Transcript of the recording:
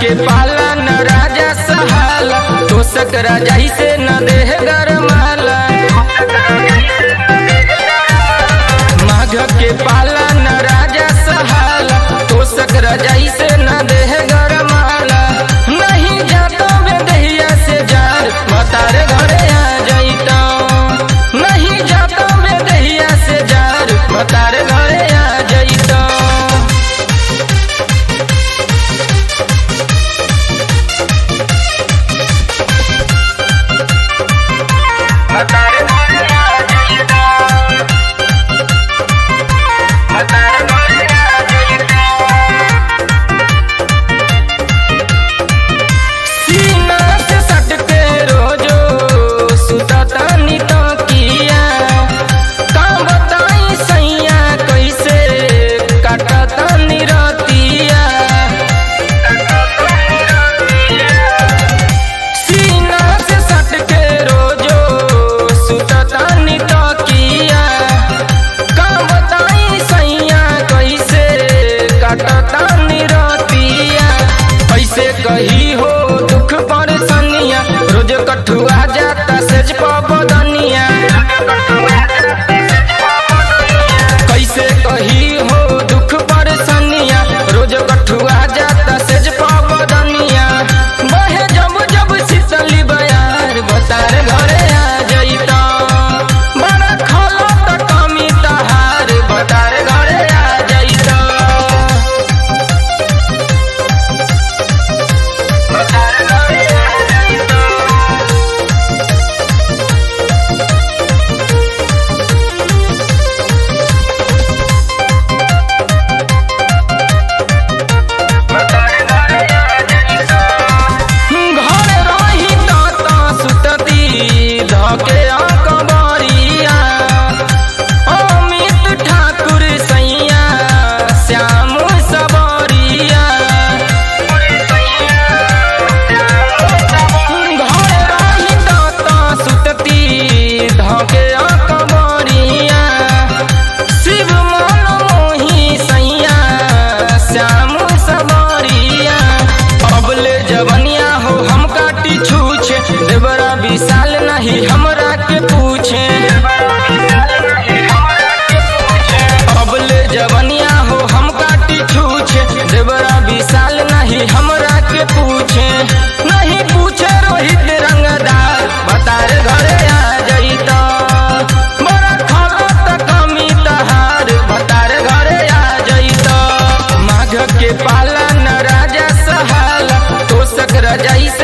के पालन राजा सहाला तोसक राजा ही से न देह गरमाला माघ के पालन राजा सहाला तोसक राजा ही से न देह गरमाला नहीं जातो बेदहिया से जार मतार घरे आ जाइतो नहीं जातो बेदहिया से जार मतार घरे आ जाइतो सीना से सटके रोजो सुततानी तो किया का बताई सैया कैसे कटतानी रतिया सीना से सटके रोजो सुततानी तो किया का बताई सैया कैसे कटतानी रतिया कैसे कही हो दुख परेशानिया रोज कठुआ जाता सेज पबदनिया कैसे कही हो दुख परेशानिया रोज कठुआ जाता सेज पबदनिया बहे जब जब शीतली बयार बतार घरे आ जइता बड़ा खलो त कमी तहार बतार घरे आ जइता घर रही तात सुतती धके अकबरिया अमित ठाकुर सैया श्याम सबरिया घर रही तात सुतती धके अकबरिया शिव मन मोही सैया श्याम सबरिया अबले जवनिया हो हम काटी छूछे देवरा विशाल नहीं हमरा के पूछे अबले जवनिया हो हम काटी छूछे देवरा विशाल नहीं हमरा के पूछे नहीं पूछे रोहित रंगदार बतार घरे आ जइता बड़ा खलो त कमी तहार बतार घरे आ जइता माघ के पालन राजा सहाला तोसक रजाई